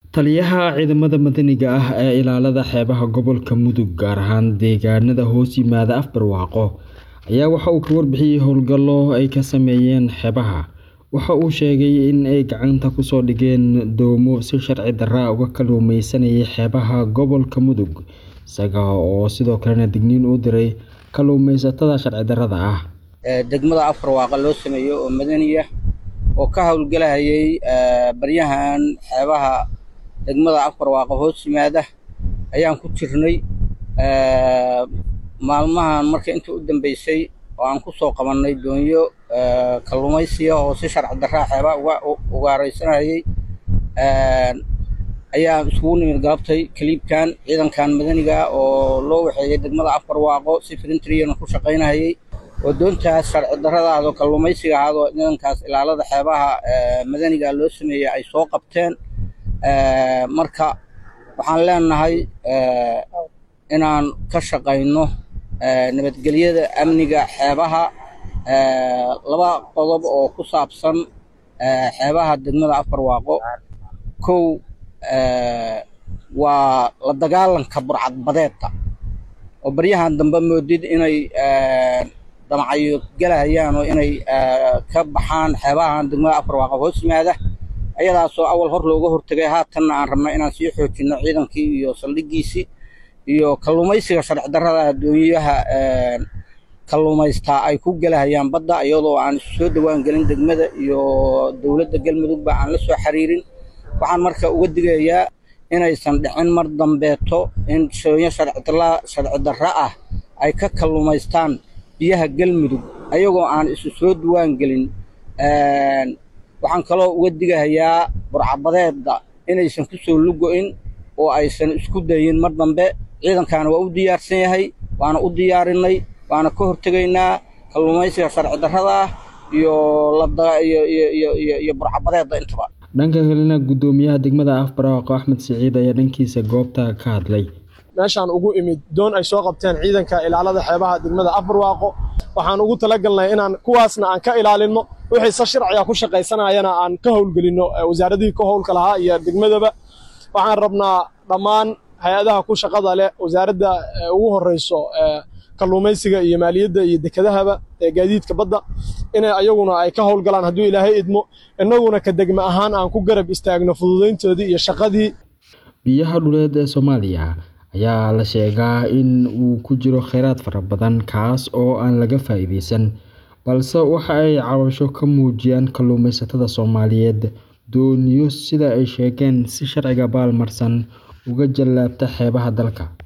Taliyaha ciidamada madaniga ah ee ilaalada xeebaha gobolka Mudug gaar ahaan deegaanada hoos yimaada Afbarwaaqo ayaa waxa uu ka warbixiyay howlgallo ay ka sameeyeen xeebaha. Waxa uu sheegay in ay gacanta ku soo dhigeen doomo si sharci darro ah uga kalluumaysanayay xeebaha gobolka Mudug, isaga oo sidoo kalena digniin u diray kalluumaysatada sharci darrada ah. degmada Afbarwaaqo loo sameeyo oo madani ah oo ka howlgalayay baryahan xeebaha degmada Afbarwaaqo hoos yimaada ayaan ku jirnay maalmahan marka inta u dambeysay oo aan ku soo qabannay doonyo kalluumaysiga oo si sharci darro ah xeebaha uga ugaaraysanayay ayaan isugu nimid galabtay kaliibkan ciidankan madaniga ah oo loo waxeeyay degmada Afbarwaaqo si firintiriyana ku shaqaynayay oo doontaas sharci darrada ah oo kalluumaysiga ahaad oo ciidankaas ilaalada xeebaha madaniga loo sameeyay ay soo qabteen marka waxaan leenahay inaan ka shaqayno nabadgelyada amniga xeebaha laba qodob oo ku saabsan xeebaha degmada Afbarwaaqo kow waa la dagaalanka burcadbadeedka oo baryahan dambe moodid inay damacyo galayaan oo inay ka baxaan xeebahan degmada Afbarwaaqo hoos yimaada ayadaasoo awal hor looga hortagay haatanna aan rabnaa inaan sii xoojino ciidankii iyo saldhigiisii iyo kalluumaysiga sharci darrada doonyaha kalluumaystaa ay ku galahayaan badda iyadoo aan isu soo dhawaan gelin degmada iyo dowladda galmudugba aan la soo xiriirin waxaan marka uga digayaa inaysan dhicin mar dambeeto in doonyo sharci darro ah ay ka kalluumaystaan biyaha galmudug ayagoo aan isu soo dhawaan gelin waxaan kaloo uga digahayaa burcabadeedda inaysan ku soo lugo-in oo aysan isku dayin mar dambe ciidankaana waa u diyaarsan yahay waana u diyaarinay waana ka hortegaynaa kalluumaysiga sharci darrada ah iyo iyo burcabadeedda intaba dhanka kalena guddoomiyaha degmada Afbarwaaqo Axmed Siciid ayaa dhankiisa goobta ka hadlay meeshaan ugu imid doon ay soo qabteen ciidanka ilaalada xeebaha degmada Afbarwaaqo waxaan ugu talagalnay inaan kuwaasna aan ka ilaalino wixii sa sharciga ku shaqaysanayana aan ka howlgelino wasaaradihii ka howlka lahaa iyo degmadaba waxaan rabnaa dhammaan hay-adaha ku shaqada leh wasaaradda ugu horeyso kalluumaysiga iyo maaliyadda iyo dekedahaba ee gaadiidka badda inay ayaguna ay ka howlgalaan hadduu ilaahay idmo innaguna ka degme ahaan aan ku garab istaagno fududayntoodii iyo shaqadii biyaha dhuleed ee Soomaaliya ayaa la sheegaa in uu ku jiro kheyraad fara badan kaas oo aan laga faa'iideysan balse waxa ay cabasho ka muujiyaan kalluumaysatada Soomaaliyeed dooniyo sida ay sheegeen si sharciga baalmarsan uga jallaabta xeebaha dalka